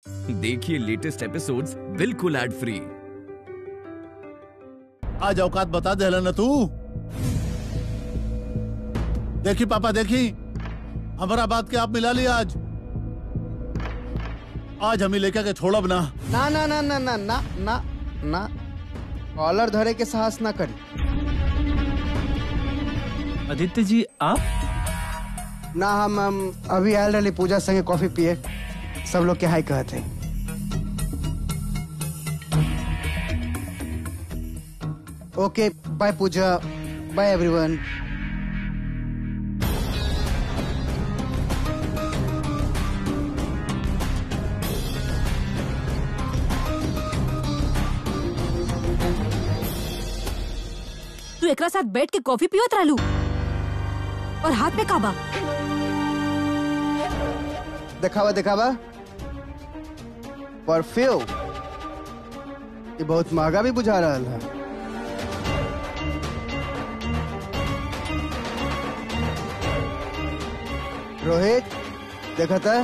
देखिए latest episodes बिल्कुल ad free आज औकात बता दे न तू देखी पापा देखी हमारा बात के आप मिला लिया आज आज हमें लेकर के छोड़ब ना ना ना ना ना ना ना ना ना कॉलर धरे के साहस ना करी आदित्य जी आप ना हम हम अभी आयल रही पूजा संगे कॉफी पिए सब लोग के हाय कहते okay bye Pooja bye everyone तू एकरा साथ बैठ के कॉफी पियोत रहलू और हाथ में काबा दिखावा दिखावा परफ्यूम ये बहुत महंगा भी बुझा रहा है रोहित देखा था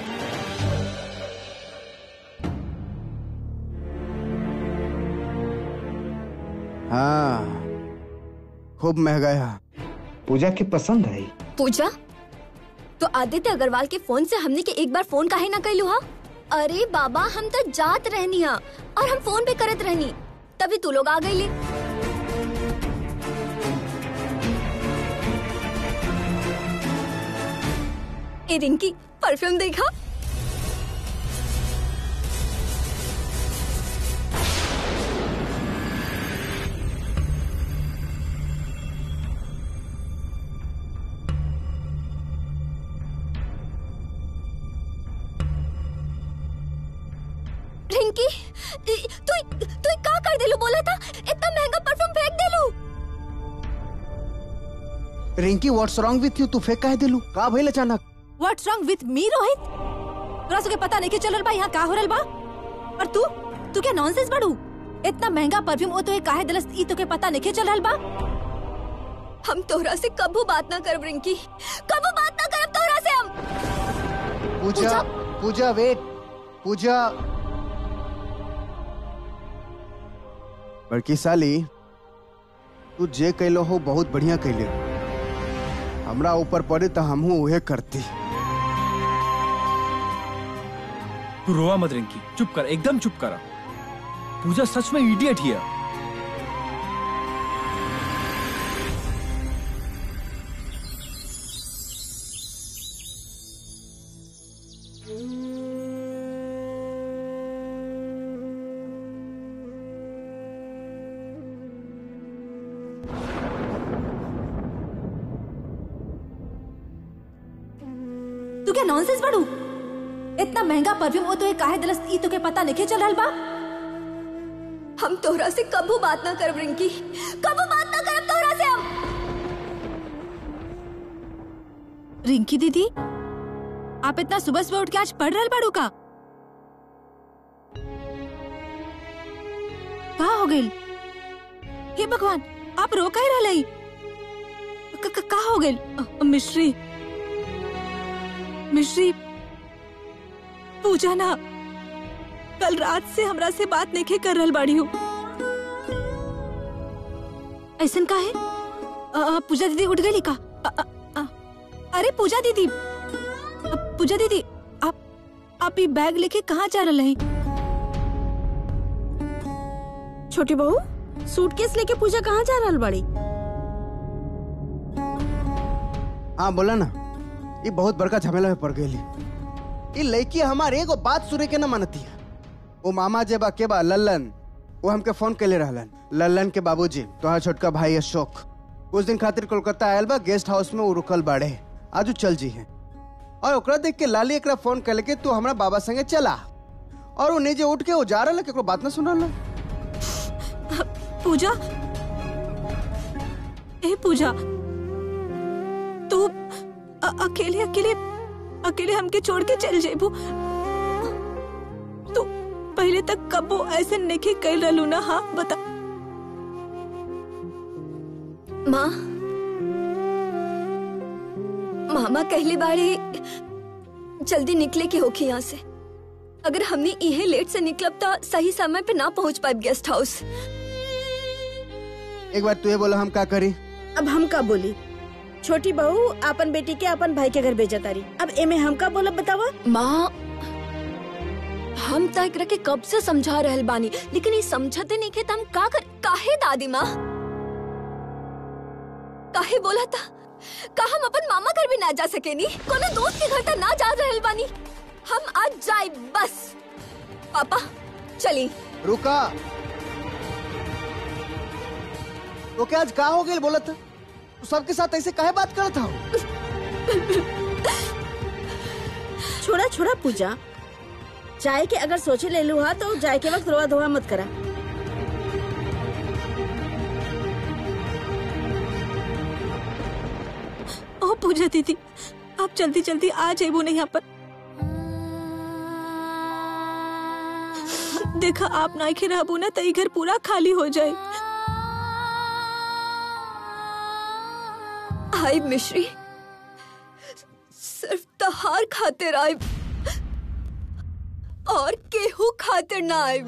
हाँ खूब महंगा है पूजा की पसंद आई पूजा तो आदित्य अग्रवाल के फोन से हमने के एक बार फोन काहे ना कैलू हा अरे बाबा हम तो जात रहनी हा और हम फोन पे करत रहनी तभी तू लोग आ गई ए रिंकी परफ्यूम देखा रिंकी इ- तू तू का कर देलू बोला था इतना महंगा परफ्यूम फेंक देलू Rinki what's wrong with you तू फेंक काहे दिलू का भइल अचानक what's wrong with me Rohit तोरा सबके पता नहीं के चलल बा यहाँ का हो रहल बा और तू तू क्या नॉनसेंस बड़ू इतना महंगा परफ्यूम ओ तो काहे दिलस ई तो के पता नहीं के चल रहल बा हम तोहरा से कबू बात ना करब रिंकी कबू बात ना करब तोहरा से हम पूजा पूजा वेट पूजा बड़की साली तू जे कैलो हो बहुत बढ़िया कैले हो। हमरा ऊपर पड़े तो हमहू उहे करती तू रोवा मत रिंकी चुप कर एकदम चुप करा पूजा सच में इडियट ही है तू क्या नॉनसेंस बड़ू इतना महंगा परफ्यूम ओ तो काहे दिलस ई तो के पता नहीं के चल रहल बा हम तोहरा से कबू बात ना करब रिंकी कबू बात ना करब तोहरा से हम रिंकी दीदी आप इतना सुबह सुबह उठ के आज पढ़ रहल बाड़ू का का हो गइल हे भगवान आप रो काहे रहलई क- क- का हो गइल अ, मिश्री मिश्री पूजा ना कल रात से हमरा से बात नहीं कर रहल बाड़ी हूँ ऐसन का है अ, अ, पूजा दीदी उठ गई का अ, अ, अ, अरे पूजा दीदी अ, पूजा दीदी आप आप ये बैग लेके कहाँ जा रहे हैं छोटी बहू सूटकेस लेके पूजा कहाँ जा रहल बड़ी हाँ बोला ना ये बहुत बड़का झमेला में पड़ गई ये लड़की हमारे एगो बात सुने के न मानती है वो मामा जे बा के बा लल्लन वो हमके फोन कैले रहलन लल्लन के बाबूजी तोहार छोटका भाई अशोक कुछ दिन खातिर कोलकाता आयल बा गेस्ट हाउस में वो रुकल बाड़े आज उ चल जी है और ओकरा देख के लाली एकरा फोन कर के तू हमरा बाबा संगे चला और वो नीचे उठ के वो जा रहा केकरो बात ना सुन रहा पूजा ए पूजा तू अ- अकेले अकेले अकेले हमके छोड़ के चल जेबू तू पहले तक कबो ऐसे नहीं कर रहलू ना हाँ बता माँ मामा कहले बाड़े जल्दी निकले के होखी यहाँ से अगर हमने इहे लेट से निकलब तो सही समय पे ना पहुंच पाए गेस्ट हाउस एक बार तू बोला हम का करी अब हम का बोली छोटी बहू अपन बेटी के अपन भाई के घर भेजा तारी अब एमे हम का बोलब बतावा माँ हम तो एकरा के कब से समझा रहल बानी लेकिन ये समझते नहीं के त हम का कर काहे दादी माँ काहे बोला था का हम अपन मामा घर भी ना जा सकेनी कोनो दोस्त के घर तक ना जा रहल बानी हम आज जाए बस पापा चली रुका तो क्या आज का हो गई बोला था तू सबके साथ ऐसे काहे बात करत था छोड़ा छोड़ा पूजा जाए के अगर सोचे ले लू हा तो जाए के वक्त रोआ धोआ मत करा ओ पूजा दीदी आप जल्दी जल्दी आ जाइबो नहीं यहाँ पर देखा आप ना के रहबो ना तो ई घर पूरा खाली हो जाए आई मिश्री सिर्फ तहार खातिर आई और केहू खातिर ना आई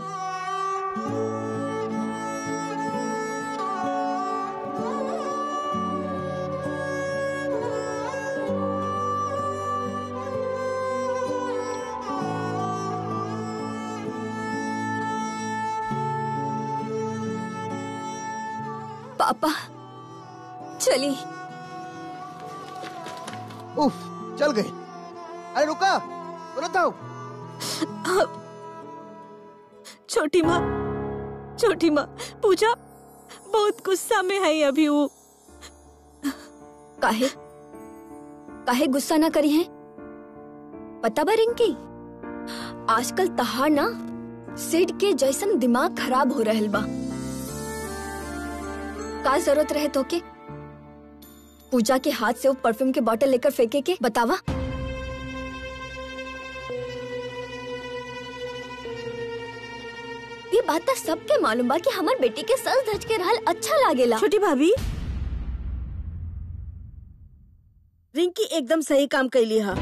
पापा चली उफ चल गई अरे रुका बोला था छोटी माँ छोटी माँ पूजा बहुत गुस्सा में है अभी वो काहे काहे गुस्सा ना करी है पता बा रिंकी आजकल तहार ना सिड के जैसन दिमाग खराब हो रहल बा का जरूरत रहे तो के पूजा के हाथ से वो परफ्यूम के बोतल लेकर फेंके के बतावा ये बात तो सबके मालूम बा कि हमार बेटी के सज धज के रहल अच्छा लागेला छोटी भाभी रिंकी एकदम सही काम कैली हा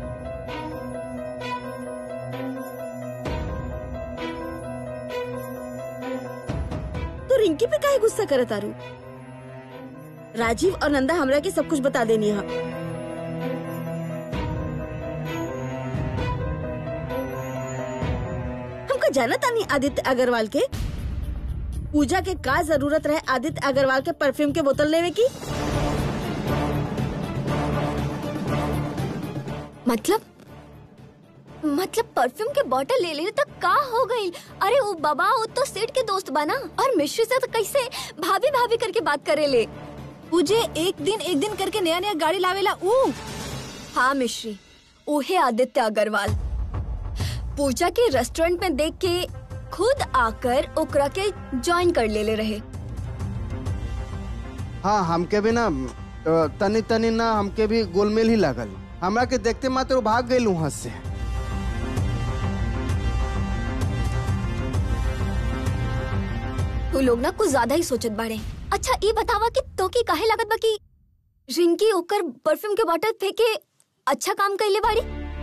तो रिंकी पे काहे गुस्सा करत आरू राजीव और नंदा हमरा के सब कुछ बता देनी हा हमका जाना तानी आदित्य अग्रवाल के पूजा के का जरूरत रहे आदित्य अग्रवाल के परफ्यूम के बोतल लेवे की मतलब मतलब परफ्यूम के बोतल ले ले तक का हो गई अरे वो बाबा वो तो सेठ के दोस्त बना और मिश्री से तो कैसे भाभी भाभी करके बात करे ले पूजे एक दिन एक दिन करके नया नया गाड़ी लावेला ऊ हाँ मिश्री ओहे आदित्य अग्रवाल पूजा के रेस्टोरेंट में देख के खुद आकर ओकरा के ज्वाइन कर ले ले रहे हाँ हमके भी ना अ, तनी तनी ना हमके भी गोलमेल ही लागल हमरा के देखते मात्र वो भाग गई वहां से तू लोग ना कुछ ज्यादा ही सोचत बाड़े अच्छा ये बतावा कि तो की काहे लागत बा कि रिंकी ओकर परफ्यूम के बोतल फेंके अच्छा काम कैले बाड़ी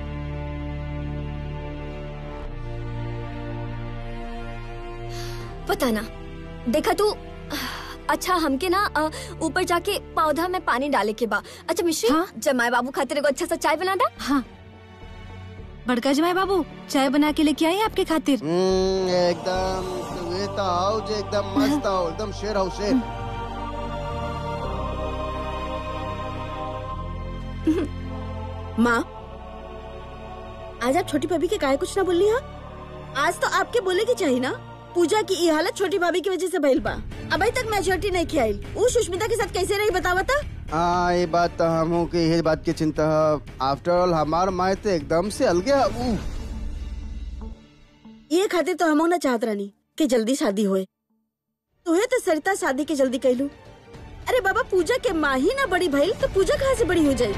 पता ना देखा तू अच्छा हमके ना अ, ऊपर जाके पौधा में पानी डाले के बा अच्छा मिश्री हाँ? जमाई बाबू खातिर एगो अच्छा सा चाय बना दा हाँ बड़का जमाई बाबू चाय बना के लेके आई आपके खातिर हम्म, एकदम ये तो आओ जे एकदम मस्त आओ एकदम शेर आओ शेर माँ आज आप छोटी भाभी के काहे कुछ ना बोली हा आज तो आपके बोले की चाहिए ना पूजा की ये हालत छोटी भाभी की वजह से भइल बा अभी तक मैच्योरिटी नहीं खियाई वो सुष्मिता के साथ कैसे रही बतावा था हाँ ये बात तो हमू के ये बात की चिंता है आफ्टर ऑल हमार माए तो एकदम से अलगे है ऊ। ये खातिर तो हम ना चाहत रानी कि जल्दी शादी होए तुहे तो सरिता शादी के जल्दी कैलू अरे बाबा पूजा के माँ ही ना बड़ी भइल तो पूजा कहाँ से बड़ी हो जाई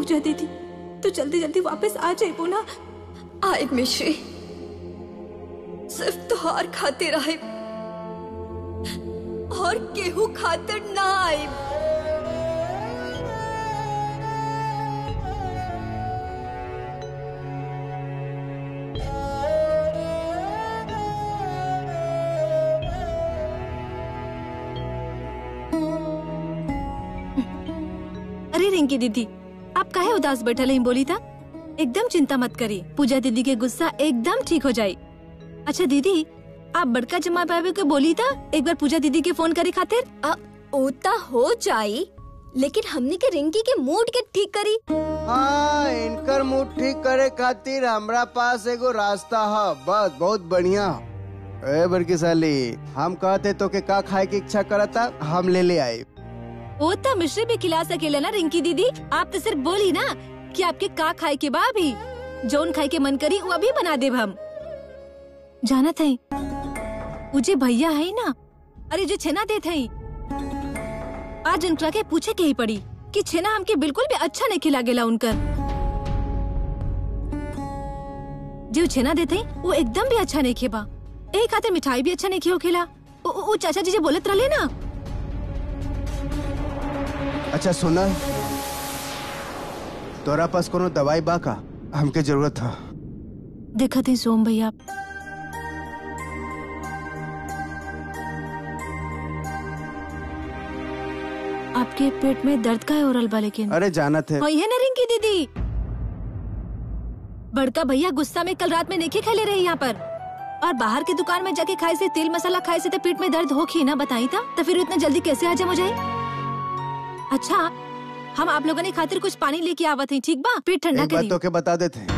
पूजा दीदी तो जल्दी जल्दी वापस आ जाए ना आए मिश्री सिर्फ तुहार खातिर आए और केहू खातिर ना आए अरे रिंकी दीदी आप काहे उदास बैठल ही बोली था एकदम चिंता मत करी पूजा दीदी के गुस्सा एकदम ठीक हो जाई अच्छा दीदी आप बड़का जमा पावे के बोली था एक बार पूजा दीदी के फोन करे खातिर आ, ओता हो जाई लेकिन हमने के रिंकी के मूड के ठीक करी हाँ इनकर मूड ठीक करे खातिर हमरा पास एगो रास्ता है बस बहुत बढ़िया ए बड़की साली हम कहते तो के का खाए की इच्छा करता हम ले ले आए वो तो मिश्री भी खिला सकेला ना रिंकी दीदी आप तो सिर्फ बोली ना कि आपके का खाए के बा भी जोन खाए के मन करी वो भी बना देब हम जाना थे मुझे भैया है ना अरे जो छेना देते हैं आज उनका के पूछे के ही पड़ी कि छेना हमके बिल्कुल भी अच्छा नहीं खिला गेला उनकर जो छेना देते हैं, वो एकदम भी अच्छा नहीं खेबा एक खातिर मिठाई भी अच्छा नहीं खियो खेला वो- वो वो चाचा जी जो बोलत रहे ना अच्छा सुना तोरा पास कोनो दवाई बा का हमके जरूरत था देखा थे सोम भैया आपके पेट में दर्द का है ओरल बा लेकिन अरे जाना थे वही है ना रिंकी दीदी बड़का भैया गुस्सा में कल रात में नहीं खेले रहे यहाँ पर और बाहर की दुकान में जाके खाए से तेल मसाला खाए से तो पेट में दर्द हो ही ना बताई था तो फिर इतना जल्दी कैसे हजम हो जाए अच्छा हम आप लोगों ने खातिर कुछ पानी लेके आवत हैं ठीक बा पेट ठंडा एक बात करी तो के बता देते हैं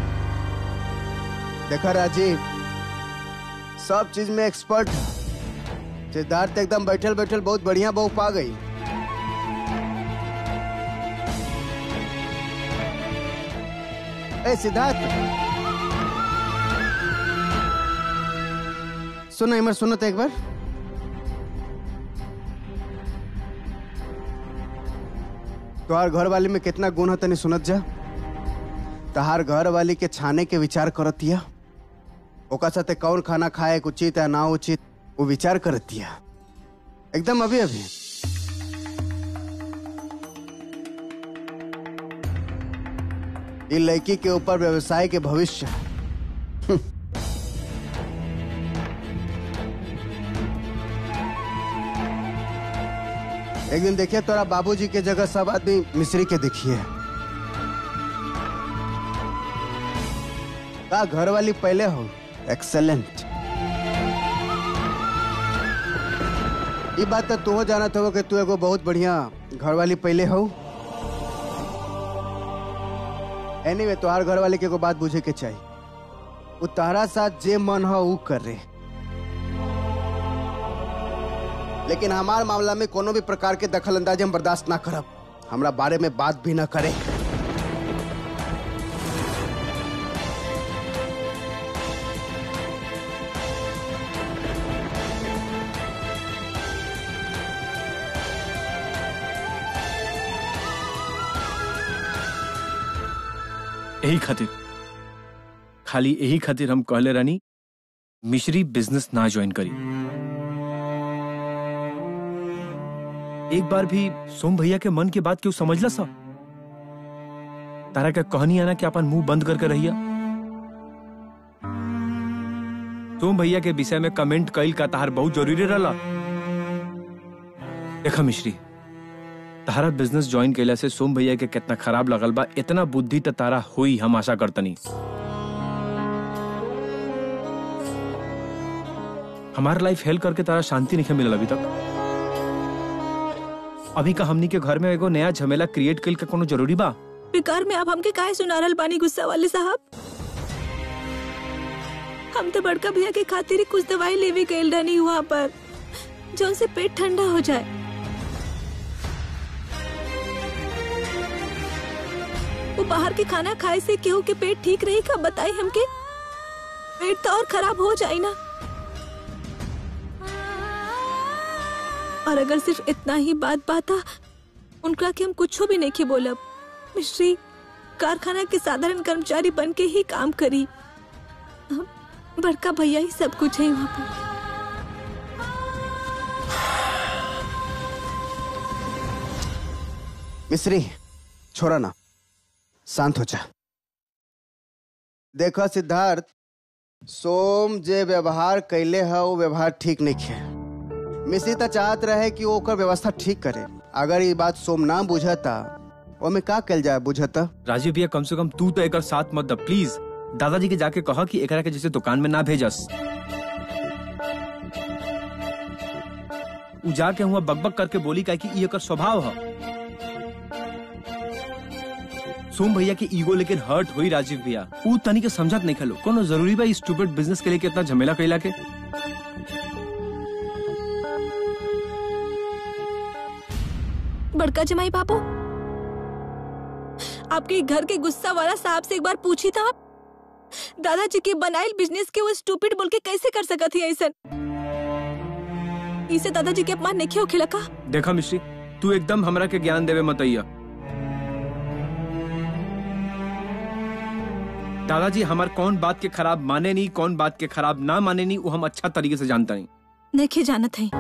देखा राजीव सब चीज में एक्सपर्ट है सिद्धार्थ एकदम बैठल बैठल बहुत बढ़िया बहू पा गई ए सिद्धार्थ सुनो इमर सुनो तो एक बार तोहार घर वाली में कितना गुण है तनी सुनत जा तहार घर वाली के छाने के विचार करतिया ओका साथे कौन खाना खाए के उचित है ना उचित वो विचार करतिया एकदम अभी अभी ये लड़की के ऊपर व्यवसाय के भविष्य है। एक दिन देखिए तोरा बाबूजी के जगह सब आदमी मिस्री के देखिए का घर वाली पहले हो एक्सेलेंट ये बात तो तू हो जाना था कि तू एगो बहुत बढ़िया घर वाली पहले हो एनीवे anyway, तोहार घर वाले के एगो बात बुझे के चाहिए वो तारा साथ जे मन हो वो कर रहे लेकिन हमार मामला में कोनो भी प्रकार के दखल अंदाजी हम बर्दाश्त ना करब हमरा बारे में बात भी ना करे यही खातिर खाली यही खातिर हम कहले रानी मिश्री बिजनेस ना ज्वाइन करी एक बार भी सोम भैया के मन की बात क्यों समझला सा तारा का कहनी आना कि अपन मुंह बंद करके रहिया सोम भैया के विषय में कमेंट कईल का तार बहुत जरूरी रहला देखा मिश्री तारा बिजनेस ज्वाइन कैला से सोम भैया के कितना खराब लगल बा इतना बुद्धि त तारा हुई हम आशा करतनी हमार लाइफ हेल्प करके तारा शांति नहीं मिलल अभी तक अभी का हमनी के घर में एगो नया झमेला क्रिएट कईल के कोनो जरूरी बा बेकार में आप हमके काहे सुनारल बानी गुस्सा वाले साहब हम तो बड़का भैया के खातिर ही कुछ दवाई लेवे गए रहनी वहाँ पर जो उनसे पेट ठंडा हो जाए वो बाहर के खाना खाए से केहू के पेट ठीक रही का बताई हमके पेट तो और खराब हो जाए ना और अगर सिर्फ इतना ही बात बाता उनका कि हम कुछ भी नहीं के बोलब मिश्री कारखाना के साधारण कर्मचारी बन के ही काम करी हम- बड़का भैया ही सब कुछ है वहाँ पर मिश्री छोड़ा ना शांत हो जा देखो सिद्धार्थ सोम जे व्यवहार कैले है वो व्यवहार ठीक नहीं है मिश्री तो चाहत रहे कि वो ओकर व्यवस्था ठीक करे अगर ये बात सोम ना बुझता ओमे का कल जाए बुझता राजीव भैया कम से कम तू तो एक साथ मत द प्लीज दादाजी के जाके कहा कि एकरा के जैसे दुकान में ना भेजस उ जाके हुआ बकबक करके बोली का कि ई एकर स्वभाव है सोम भैया के ईगो लेकिन हर्ट हुई राजीव भैया उ तनी के समझत नहीं खलो कोनो जरूरी बा स्टूपिड बिजनेस के लिए इतना झमेला कैला के बड़का जमाई बाबू आपके घर के गुस्सा वाला साहब से एक बार पूछी था आप दादाजी के बनाइल बिजनेस के वो स्टूपिड बोल के कैसे कर सकत ही ऐसा इसे दादाजी के अपमान नहीं खेला का देखा मिश्री तू एकदम हमरा के ज्ञान देवे मतैया दादाजी हमार कौन बात के खराब माने नहीं कौन बात के खराब ना माने नहीं वो हम अच्छा तरीके से जानता नहीं नहीं जानत है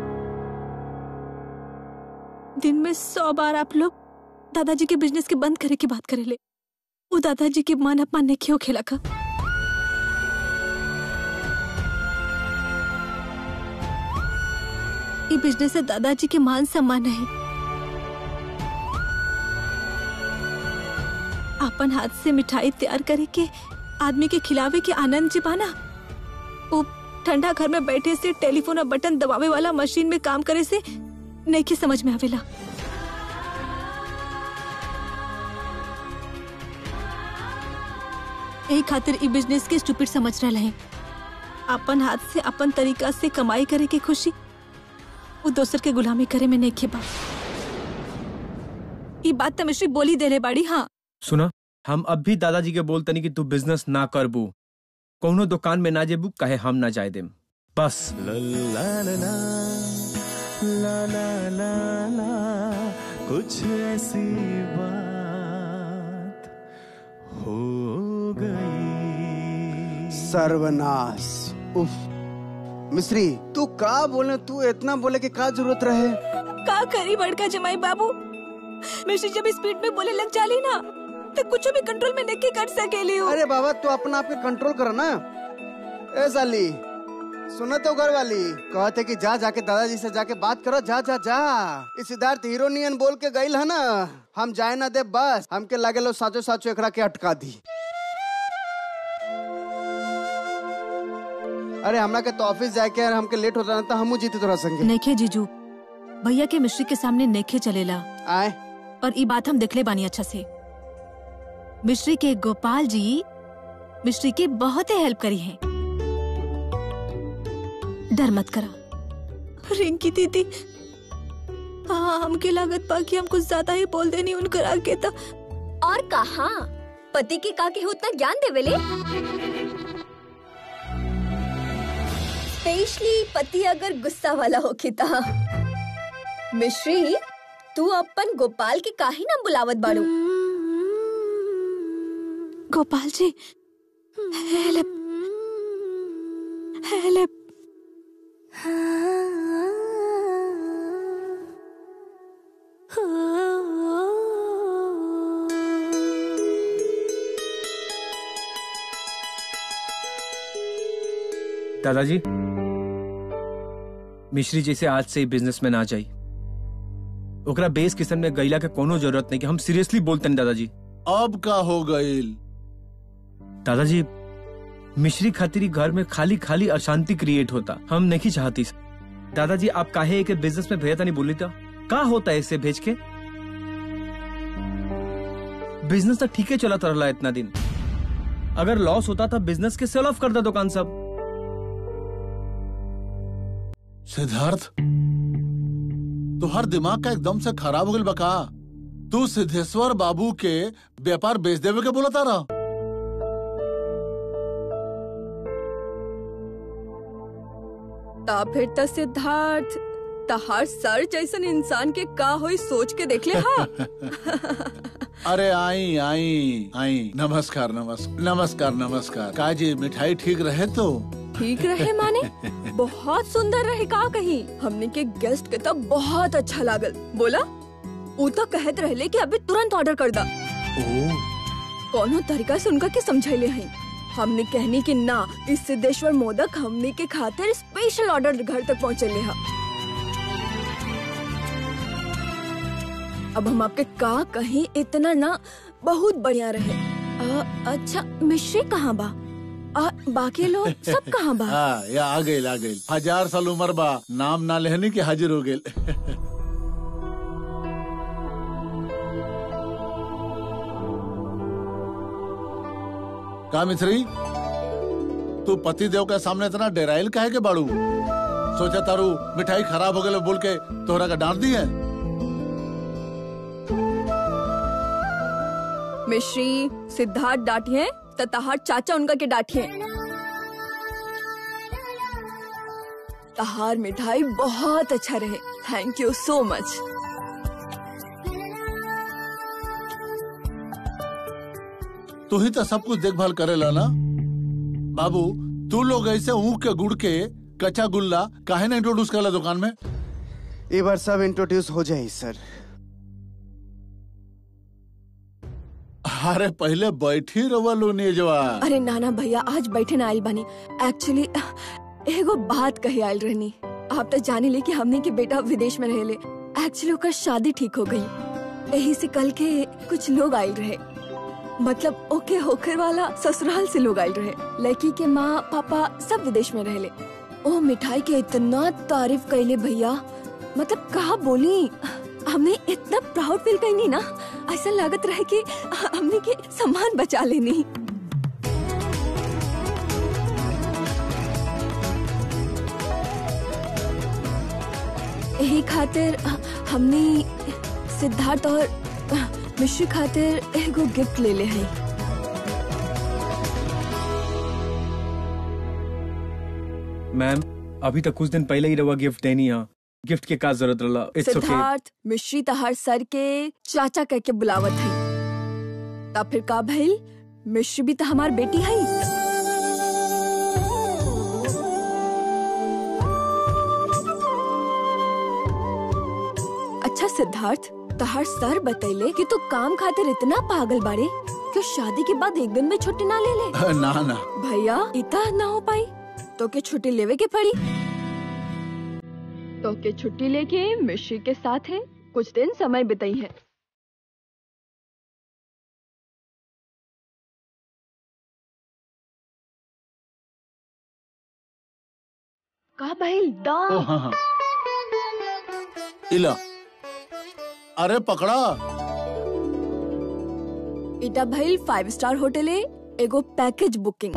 दिन में सौ बार आप लोग दादाजी के बिजनेस के बंद करे की बात करेले वो दादाजी के मान अपमान नहीं क्यों खेला का ये बिजनेस से दादाजी के मान सम्मान है अपन हाथ से मिठाई तैयार करे के आदमी के खिलावे के आनंद जी पाना वो ठंडा घर में बैठे से टेलीफोन और बटन दबावे वाला मशीन में काम करे से नहीं के समझ में आवेला यही खातिर ई बिजनेस के स्टूपिड समझ रहे हैं अपन हाथ से अपन तरीका से कमाई करे के खुशी वो दोसर के गुलामी करे में नहीं खेबा ई बात तो मिश्री बोली दे रहे बाड़ी हाँ सुना हम अब भी दादाजी के बोलते नहीं कि तू बिजनेस ना करबू कोनो दुकान में ना जेबू कहे हम ना जाए देम बस कुछ ऐसी बात हो गई सर्वनाश उफ मिश्री तू का बोले तू इतना बोले कि का जरूरत रहे का करी बड़का जमाई बाबू मिश्री जब स्पीड में बोले लग जाली ना तो कुछ भी कंट्रोल में नहीं कर सकेली हूँ अरे बाबा तू अपना आप के कंट्रोल कर ना ए साली सुनो तो घर वाली कहते कि जा जाके दादाजी से जाके बात करो जा जा जा इस सिद्धार्थ हीरोनियन बोल के गईल है ना हम जाए ना दे बस हमके लगे लो साचो साचो एकरा के अटका दी अरे हमरा के तो ऑफिस जाके और हमके लेट होता ना तो हमू जीते तोरा संगे नेखे जीजू भैया के मिश्री के सामने नेखे चलेला आए और ई बात हम देखले बानी अच्छा से मिश्री के गोपाल जी मिश्री की बहुत ही हेल्प करी है डर मत करा रिंकी दीदी हाँ हमके लागत पा कि हम कुछ ज्यादा ही बोल देनी उनकर आगे तो और कहा पति के का के उतना ज्ञान देवेले स्पेशली पति अगर गुस्सा वाला हो ता मिश्री तू अपन गोपाल के काहे ना बुलावत बाड़ू गोपाल जी हेल्प हेल्प दादाजी मिश्री जैसे आज से बिजनेस में ना जाई ओकरा बेस किस्म में गईला के कोनो जरूरत नहीं कि हम सीरियसली बोलते हैं दादाजी अब का हो गईल दादाजी मिश्री खातिरी घर में खाली खाली अशांति क्रिएट होता हम नहीं चाहती दादाजी आप काहे के बिजनेस में भेजा नहीं बोली था का होता है इससे भेज के बिजनेस तो ठीक है चला रहा इतना दिन अगर लॉस होता था बिजनेस के सेल ऑफ कर दो दुकान सब सिद्धार्थ तुहार दिमाग का एकदम से खराब हो गल बका तू सिद्धेश्वर बाबू के व्यापार बेच देवे के बोला तारा ता फिर त सिद्धार्थ तहार सर जैसन इंसान के का होई सोच के देख ले हा अरे आई आई आई नमस्कार नमस्कार नमस्कार नमस्कार काजी मिठाई ठीक रहे तो ठीक रहे माने बहुत सुंदर रहे का कहीं हमने के गेस्ट के तो बहुत अच्छा लागल बोला ऊ तो कहत रहले कि अभी तुरंत ऑर्डर कर दा ओ कोनो तरीका से उनका के समझाइले हैं हमने कहनी कि ना इस सिद्धेश्वर मोदक हमने के खातिर स्पेशल ऑर्डर घर तक पहुँचले हा अब हम आपके का कहीं इतना ना बहुत बढ़िया रहे अ, अच्छा मिश्री कहाँ बा आ, बाकी लोग सब कहाँ बा हाँ या आ गई आ गई हजार साल उम्र बा नाम ना लेहनी के हाजिर हो गए का मिश्री तू पति देव के सामने इतना डेराइल काहे के बाड़ू सोचा तारू मिठाई खराब हो गए बोल के तोहरा का डांट दी है मिश्री सिद्धार्थ डांटिए तताहर चाचा उनका के डांटिए तहार मिठाई बहुत अच्छा रहे थैंक यू सो मच तू ही तो सब कुछ देखभाल करेला ना बाबू तू लोग ऐसे ऊख के गुड़ के कच्चा गुल्ला काहे ना इंट्रोड्यूस करला दुकान में ये बार सब इंट्रोड्यूस हो जाए सर अरे पहले बैठी रवा लो नेजवा अरे नाना भैया आज बैठे ना आइल बानी एक्चुअली एगो बात कही आइल रहनी आप तो जाने ले कि हमने के बेटा विदेश में रहेले एक्चुअली ओकर शादी ठीक हो गई यही से कल के कुछ लोग आइल रहे मतलब ओके होकर वाला ससुराल से लोग आइल रहे लड़की के माँ पापा सब विदेश में रहेले ओ मिठाई के इतना तारीफ कैले भैया मतलब कहा बोली हमने इतना प्राउड फील कहीं ना ऐसा लागत रहे कि हमने के सम्मान बचा लेनी यही खातिर हमने सिद्धार्थ और मिश्री खातिर एगो गिफ्ट ले ले हैं मैम अभी तक कुछ दिन पहले ही रवा गिफ्ट देनी है गिफ्ट के का जरूरत रहा इट्स ओके सिद्धार्थ मिश्री तहार सर के चाचा कह के बुलावत है तब फिर का भइल मिश्री भी तो हमार बेटी है अच्छा सिद्धार्थ तहार सर बतैले कि तू काम खातिर इतना पागल बाड़े कि शादी के बाद एक दिन में छुट्टी ना ले ले ना ना भैया इतना ना हो पाई तो के छुट्टी लेवे के पड़ी तो के छुट्टी लेके मिश्री के साथ है कुछ दिन समय बिताई है का भाई दा ओ हाँ हाँ इला अरे पकड़ा इटा भाई फाइव स्टार होटल है एगो पैकेज बुकिंग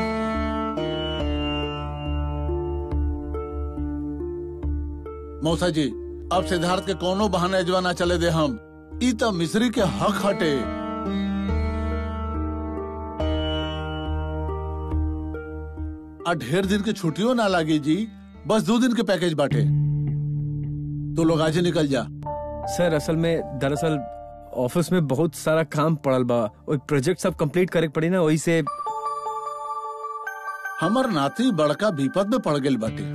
मौसा जी अब सिद्धार्थ के कोनो बहाने अजवा ना चले दे हम ई तो मिस्री के हक हटे आ ढेर दिन की छुट्टियों ना लागी जी बस दो दिन के पैकेज बाटे तो लोग आज ही निकल जा सर असल में दरअसल ऑफिस में बहुत सारा काम पड़ल बा और प्रोजेक्ट सब कंप्लीट करे के पड़ी ना वही से हमर नाती बड़का विपद में पड़ गेल बाटे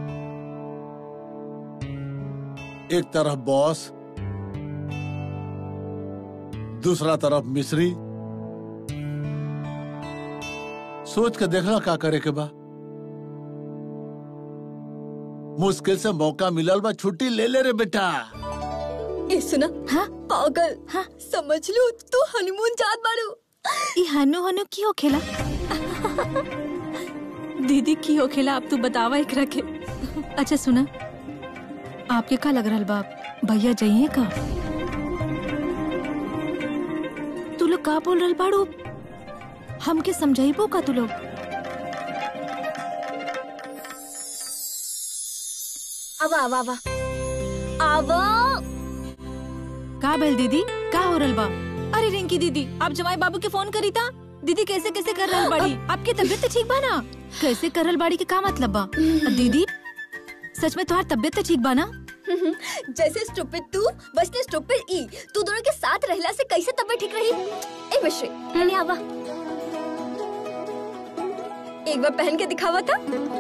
एक तरफ बॉस दूसरा तरफ मिस्री सोच के देखला का करे के बा मुश्किल से मौका मिलल बा छुट्टी ले ले रे बेटा ए सुना हाँ पागल हाँ समझ लो तू हनीमून जात बाड़ू ई हनु हनु की होखेला दीदी की होखेला अब तू बतावा एक रखे अच्छा सुना आपके का लग रहा बा भैया जाइए का तू लोग का बोल रहल बाड़ू हमके समझाइबो का तू लोग अब आवा आवा आवा का भेल दीदी का हो रहल बा अरे रिंकी दीदी आप जमाई बाबू के फोन करी था दीदी कैसे कैसे कर रहल बाड़ी आपकी तबीयत तो ठीक बा ना कैसे कर रहल बाड़ी के का मतलब बा दीदी सच में तुम्हारी तबीयत तो ठीक बा ना जैसे स्टूपिड तू वैसे स्टूपिड ई तू दोनों के साथ रहला से कैसे तबीयत ठीक रही ए मिश्री मैंने आवा एक बार पहन के दिखावा था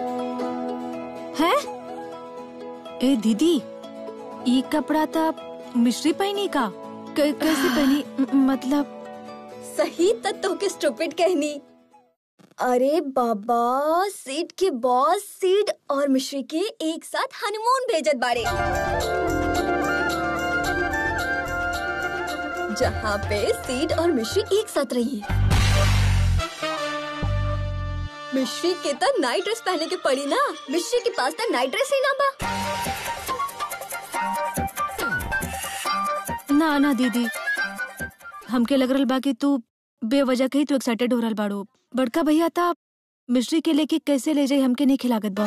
है ए दीदी ई कपड़ा था मिश्री पहनी का क- कैसे पहनी म- मतलब सही तत्व के स्टूपिड कहनी अरे बाबा सीट के बॉस सीट और मिश्री के एक साथ हनीमून भेजत बारे जहाँ पे सीट और मिश्री एक साथ रही है मिश्री के तो नाइट ड्रेस पहने के पड़ी ना मिश्री के पास तो नाइट ड्रेस ही ना बा ना ना दीदी हमके लग रहल बा कि तू बेवजह के ही तू एक्साइटेड हो रहल बाड़ू बड़का भैया था मिश्री के लेके कैसे ले जाई हमके नहीं खिलागत बा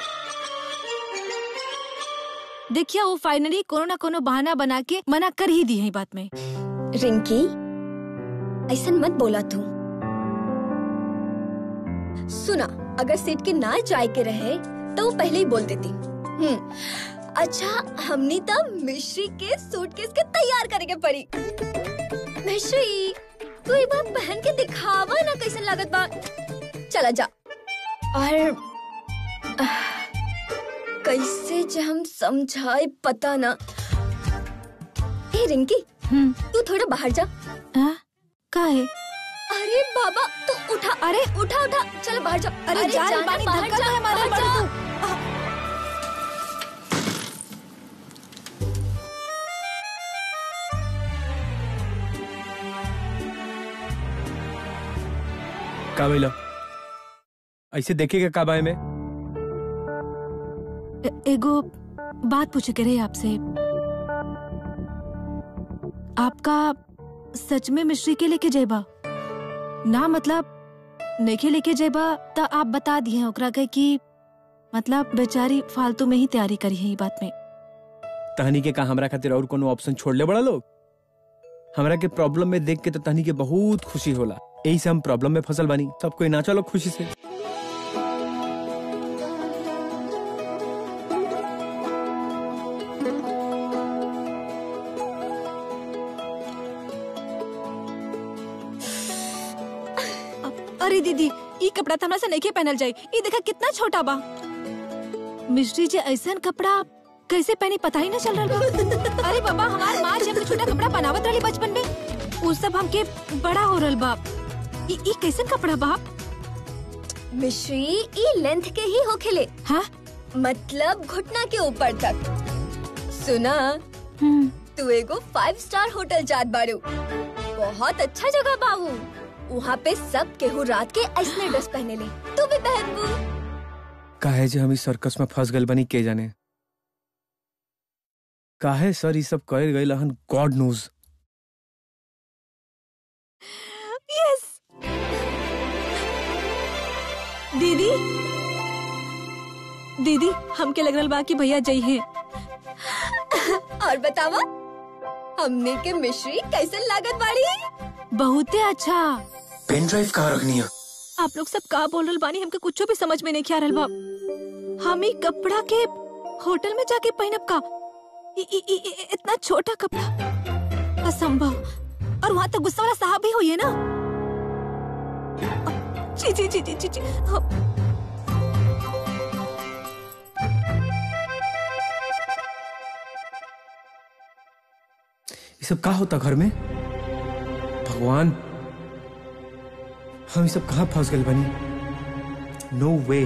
देखिया वो फाइनली कोनो ना कोनो बहाना बना के मना कर ही दी है ई बात में रिंकी ऐसा मत बोला तू सुना अगर सीट के ना जाए के रहे तो वो पहले ही बोल देती हम्म अच्छा हमने तब मिश्री के सूटकेस के तैयार करेंगे पड़ी मिश्री तू एक बार पहन के दिखावा ना कैसे लागत बा चला जा और आह, कैसे जे हम समझाए पता ना ए रिंकी हम्म तू थोड़ा बाहर जा हाँ? का है अरे बाबा तू उठा अरे उठा उठा चल बाहर जा अरे जा रे, जाना, बानी, बाहर धक्का जा, तो है मारा बाहर बड़ू जा। का भइला ऐसे देखेगा का बाय में ए- एगो बात पूछे के रहे आपसे आपका सच में मिश्री के लेके जेबा ना मतलब नेके लेके जेबा तो आप बता दिए ओकरा के कि मतलब बेचारी फालतू में ही तैयारी करी है ई बात में तहनी के का हमरा खातिर और कोनो ऑप्शन छोड़ ले बड़ा लोग हमरा के प्रॉब्लम में देख के तो तहनी के बहुत खुशी होला यही से हम प्रॉब्लम में फसल बानी सब कोई नाचा लोग खुशी से अरे दीदी ई कपड़ा तो हमरा से नहीं पहनल जाई ई देखा कितना छोटा बा मिश्री जे ऐसन कपड़ा कैसे पहनी पता ही ना चल रहा बा अरे बाबा हमार माँ जब छोटा कपड़ा बनावत रही बचपन में उ सब हमके बड़ा हो रहल बा ई ई कैसन कपड़ा बा मिश्री ई लेंथ के ही होखेले हाँ मतलब घुटना के ऊपर तक सुना हम्म तू एगो फाइव स्टार होटल जात बारू बहुत अच्छा जगह बाबू वहाँ पे सब केहू रात के ऐसने ड्रेस पहने ले तू भी पहनबू काहे जे हम इस सर्कस में फंस गल बनी के जाने काहे सर ये सब कर गए हन गॉड नोज यस दीदी दीदी हमके लग रहल बा कि भैया जई है और बतावा हमने के मिश्री कैसे लागत बाड़ी बहुते अच्छा पेन ड्राइव कहाँ रखनी है आप लोग सब का बोल रहल बानी हमके कुछो भी समझ में नहीं आ रहल बा हम ई कपड़ा के होटल में जाके पहनब का इ, इ, इ, इ, इतना छोटा कपड़ा असंभव और वहाँ तक गुस्सा वाला साहब भी हुई है ना जी जी जी जी जी, जी हाँ। ये सब का होता घर में भगवान हम ये सब कहाँ फंस गए बनी नो वे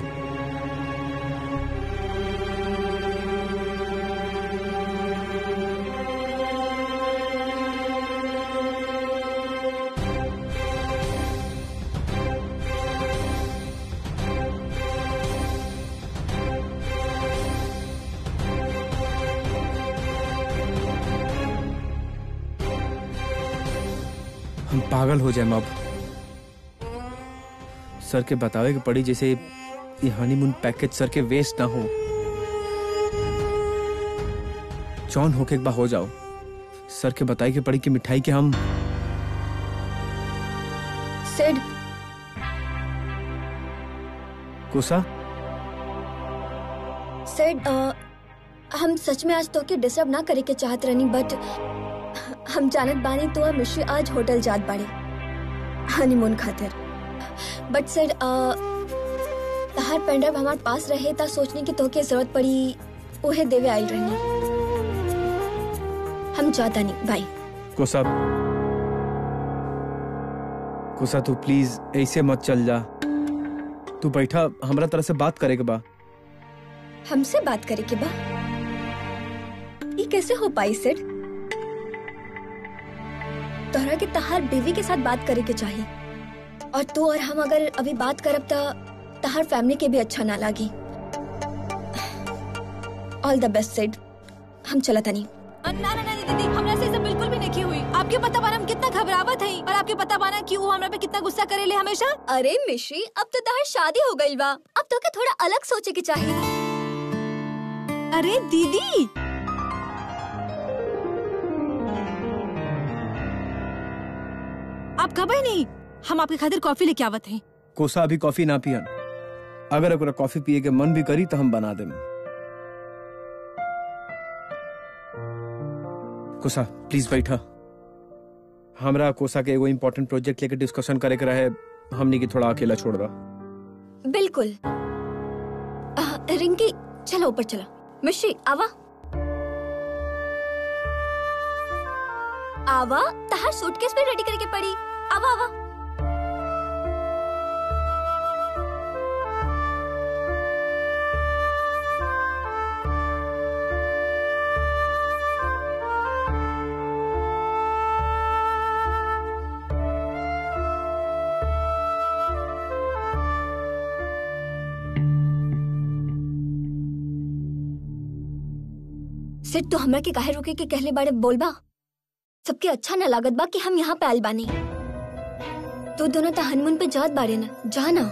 हम पागल हो जाए अब सर के बतावे के पड़ी जैसे ये हनीमून पैकेज सर के वेस्ट ना हो जॉन होके एक बार हो जाओ सर के बताए के पड़ी कि मिठाई के हम सिड कोसा सिड हम सच में आज तो के डिस्टर्ब ना करे के चाहत रहनी बट हम जानत बानी तो और मिश्री आज होटल जात बाड़ी हनीमून खातिर बट सर तहार पेंड्राइव हमारे पास रहे ता सोचने की तोके जरूरत पड़ी उहे देवे आइल रहनी हम जाता नहीं बाय कोसा कोसा तू प्लीज ऐसे मत चल जा तू बैठा हमरा तरह से बात करे के बा हमसे बात करे के बा ये कैसे हो पाई सर तोहरा के तहार बीवी के साथ बात करे के चाहिए और तू और हम अगर अभी बात करब तो तहार फैमिली के भी अच्छा ना लागी ऑल द बेस्ट सेड हम चलता नहीं ना ना ना दीदी हमरा से सब बिल्कुल भी नहीं हुई आपके पता बाना हम कितना घबरावत हई और आपके पता बाना कि वो हमरा पे कितना गुस्सा करेले हमेशा अरे मिश्री अब तो तहार शादी हो गई बा अब तो के थोड़ा अलग सोचे के चाहिए अरे दीदी आप घबराए नहीं हम आपके खातिर कॉफी लेके आवत हैं कोसा अभी कॉफी ना पियन अगर ओकरा कॉफी पिए के मन भी करी तो हम बना देम कोसा प्लीज बैठा हमरा कोसा के एगो इम्पोर्टेंट प्रोजेक्ट लेके डिस्कशन करे के रहे हमनी के थोड़ा अकेला छोड़ दा बिल्कुल आ, रिंकी चलो ऊपर चलो मिश्री आवा आवा तहार सूटकेस भी रेडी करके पड़ी आवा आवा सिर्फ तो हमरा के काहे रुके के कहले बारे बोलबा सबके अच्छा न लागत बा कि हम यहाँ पे आइल बानी तो दोनों तो हनीमून पे जात बारे ना जा ना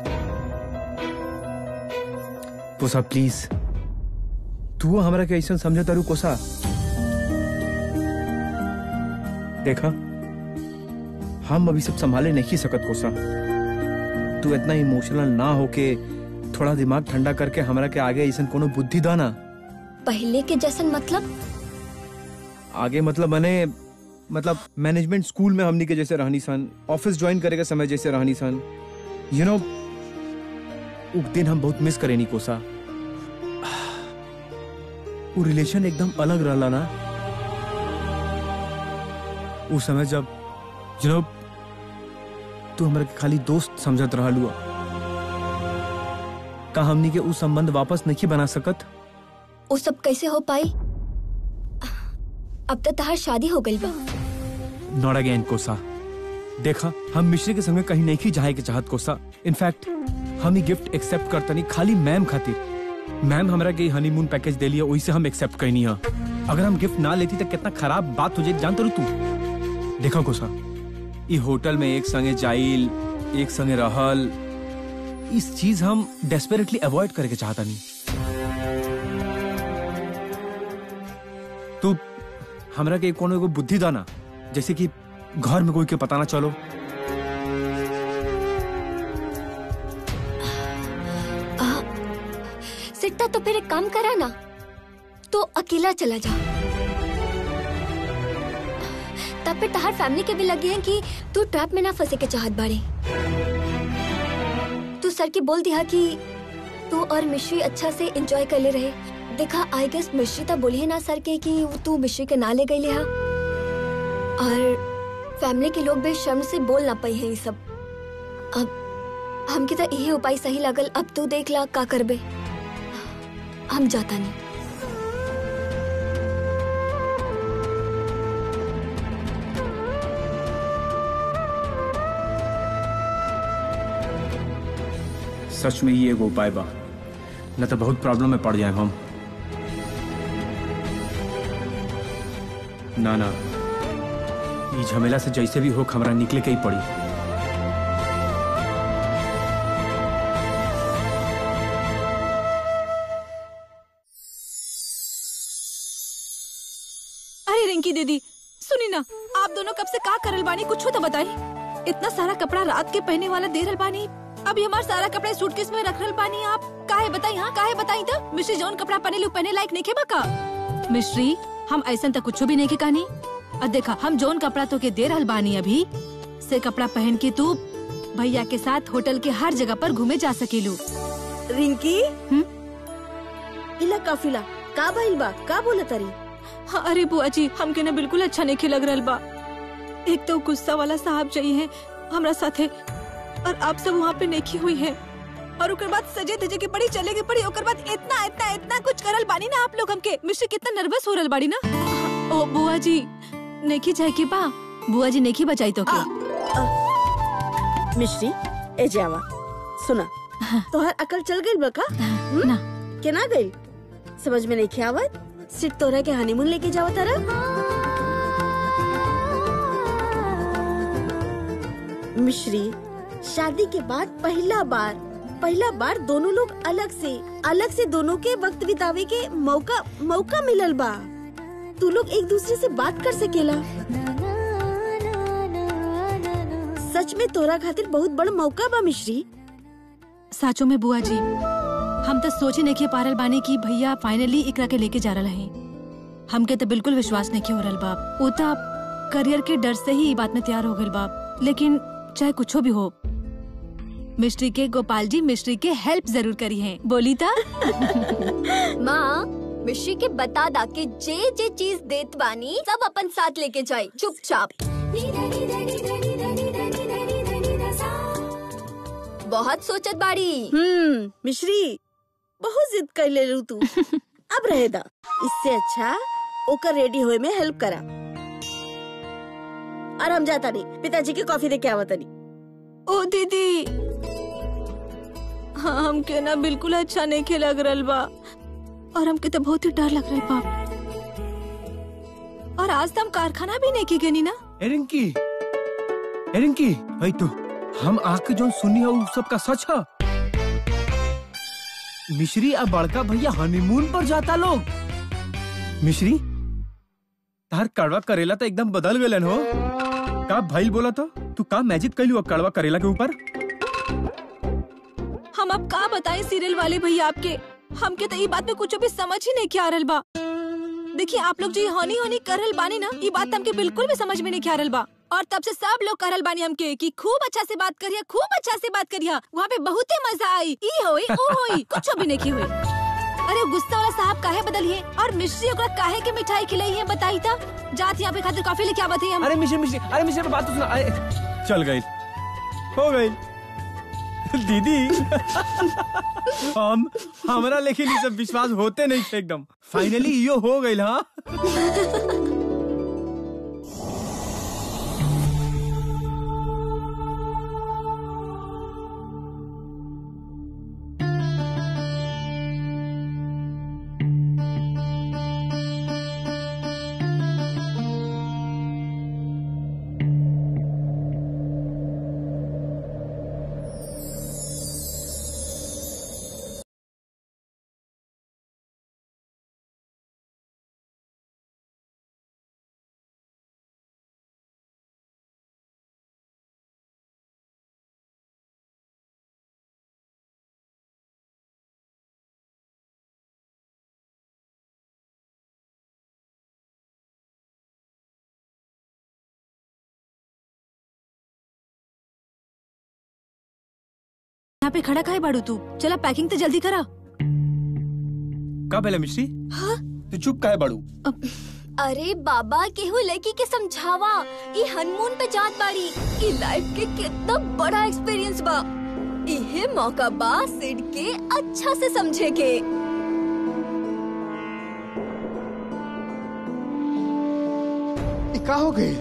कोसा प्लीज तू हमरा के ऐसा समझ तारू कोसा देखा हम अभी सब संभाले नहीं सकत कोसा तू इतना इमोशनल ना होके थोड़ा दिमाग ठंडा करके हमरा के आगे ऐसा कोनो बुद्धि दाना पहले के जैसन मतलब आगे मतलब बने मतलब मैनेजमेंट स्कूल में हमनी के जैसे रहनी सन ऑफिस ज्वाइन करे के समय जैसे रहनी सन यू नो उस दिन हम बहुत मिस करे नी कोसा वो रिलेशन एकदम अलग रहला ना उस समय जब यू नो तू हमरा के खाली दोस्त समझत रहलू का हमनी के उस संबंध वापस नहीं बना सकत वो सब कैसे हो पाई अब तो तहार शादी हो गई बा नॉट अगेन कोसा देखा हम मिश्री के संगे कहीं नहीं जाए के चाहत कोसा इनफैक्ट हम ही गिफ्ट एक्सेप्ट करतनी खाली मैम खातिर मैम हमरा के हनीमून पैकेज दे लिया वही से हम एक्सेप्ट करनी है अगर हम गिफ्ट ना लेती तो कितना खराब बात हो जाए जानते रहो तू देखा कोसा ई होटल में एक संगे जाइल एक संगे रहल इस चीज हम डेस्परेटली अवॉइड करके चाहता नहीं तू हमरा के कोनो एगो बुद्धि दाना जैसे कि घर में कोई के पता ना चलो सिट्टा तो फिर एक काम करा ना तो अकेला चला जा तब फिर तहार फैमिली के भी लगे हैं कि तू ट्रैप में ना फंसे के चाहत बाड़े तू सर के बोल दिया कि तू और मिश्री अच्छा से एंजॉय कर ले रहे देखा आई गेस मिश्री तो बोली है ना सर के कि तू मिश्री के ना ले गई लिहा और फैमिली के लोग भी शर्म से बोल ना पाई है ये सब अब हमके तो यही उपाय सही लगल अब तू देख ला का करबे हम जाता नहीं सच में ही एगो उपाय बा न तो बहुत प्रॉब्लम में पड़ जाए हम ना ना ई झमेला से जैसे भी हो हमरा निकले के ही पड़ी अरे रिंकी दीदी सुनी ना आप दोनों कब से का करल बानी कुछ तो बताई इतना सारा कपड़ा रात के पहने वाला दे रहल बानी अभी हमार सारा कपड़ा सूटकेस में रख रहल बानी आप काहे बताई हाँ काहे बताई तो मिश्री जौन कपड़ा पहने लू पहने लायक नहीं बा का मिश्री हम ऐसा तक कुछ भी नहीं के कहानी और देखा हम जोन कपड़ा तो के दे रहल बानी अभी से कपड़ा पहन के तू भैया के साथ होटल के हर जगह पर घूमे जा सकेलू रिंकी इला काफिला का भइल बा का बोला तारी हाँ, अरे बुआ जी हमके ना बिल्कुल अच्छा नहीं लग रहल बा एक तो गुस्सा वाला साहब चाहिए हमरा साथे और आप सब वहाँ पे नेकी हुई है और ओकर बाद सजे धजे के पड़ी चले के पड़ी ओकर बाद इतना इतना इतना कुछ करल बानी ना आप लोग हमके मिश्री कितना नर्वस हो रहल बाड़ी ना ओ बुआ जी नेकी जाए के बा बुआ जी नेकी बचाई तो के मिश्री ए जावा सुना तोहर अकल चल गई बा का ना केना गई समझ में नहीं आवत सिर्फ तोरा के हनीमून लेके जावा तारा मिश्री शादी के बाद पहला बार पहला बार दोनों लोग अलग से अलग से दोनों के वक्त बितावे के मौका मौका मिलल बा तू लोग एक दूसरे से बात कर सकेला सच में तोरा खातिर बहुत बड़ा मौका बा मिश्री साचो में बुआ जी हम तो सोचे नहीं के पारल बानी की भैया फाइनली इकरा के लेके जा रहा है हमके तो बिल्कुल विश्वास नहीं हो रहल बाप वो तो करियर के डर से ही ई बात में तैयार हो गए बाप लेकिन चाहे कुछ भी हो मिस्ट्री के गोपाल जी मिस्ट्री के हेल्प जरूर करी है बोली था माँ मिश्री के बता दा के जे जे चीज देत बानी सब अपन साथ लेके जाए चुपचाप बहुत सोचत बाड़ी हम्म मिश्री बहुत जिद कर ले लू तू अब रहे दा इससे अच्छा ओकर रेडी होए में हेल्प करा और हम जाता नहीं पिताजी के कॉफी दे के आवता नहीं ओ दीदी हाँ हमके ना बिल्कुल अच्छा नहीं के लग रहल बा और हमके तो बहुत ही डर लग रहा बाप और आज तो हम कारखाना भी नहीं की गनी ना एरिंकी एरिंकी भाई तो हम आके जो सुनी है उ सब का सच है मिश्री अब बड़का भैया हनीमून पर जाता लोग मिश्री तार कड़वा करेला तो एकदम बदल गलन हो का भाई बोला तो तू का मैजिक कैलू अब कड़वा करेला के ऊपर हम अब का बताएं सीरियल वाले भैया आपके हमके तो ये बात में कुछ भी समझ ही नहीं आ रहल बा देखिए आप लोग जो ये हनी हनी करल बानी ना ये बात हमके बिल्कुल भी समझ में नहीं आ रहल बा और तब से सब लोग करल बानी हमके कि खूब अच्छा से बात करिया खूब अच्छा से बात करिया वहाँ पे बहुत ही मजा आई ई होई ओ होई कुछ भी नहीं हुई अरे वो गुस्सा वाला साहब काहे बदलिए और मिश्री ओकरा काहे के मिठाई खिलाई है बताई था जात यहाँ पे खातिर कॉफी लेके आवत है हम अरे मिश्री मिश्री अरे मिश्री बात तो सुना अरे चल गई हो गई दीदी हम हमरा लेकिन ये सब विश्वास होते नहीं थे एकदम फाइनली यो हो गई हाँ यहाँ पे खड़ा खाए बाड़ू तू चला पैकिंग तो जल्दी करा का पहले मिश्री हाँ? तू चुप काहे बाड़ू अरे बाबा केहू लड़की के समझावा ये हनीमून पे जात बाड़ी ये लाइफ के कितना बड़ा एक्सपीरियंस बा इहे मौका बा सिड के अच्छा से समझे के ई का हो गई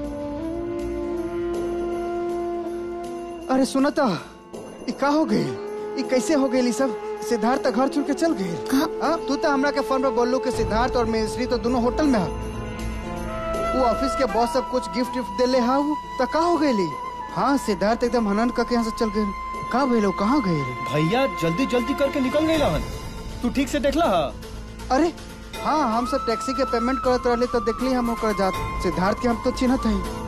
अरे सुनता ई का हो गई ई कैसे हो गई सब सिद्धार्थ तो घर छोड़ के चल गई हाँ तू तो हमरा के फोन पे बोल कि सिद्धार्थ और मिश्री तो दोनों होटल में है वो ऑफिस के बॉस सब कुछ गिफ्ट विफ्ट दे ले हा वो तो का हो गई हाँ सिद्धार्थ एकदम हनन करके यहाँ से चल गए का भइलो कहाँ गए रे भैया जल्दी जल्दी करके निकल गई रहन तू ठीक से देखला हा अरे हाँ हम सब टैक्सी के पेमेंट करत रहले तो देखली हम ओकर जात सिद्धार्थ के हम तो चिन्हत हई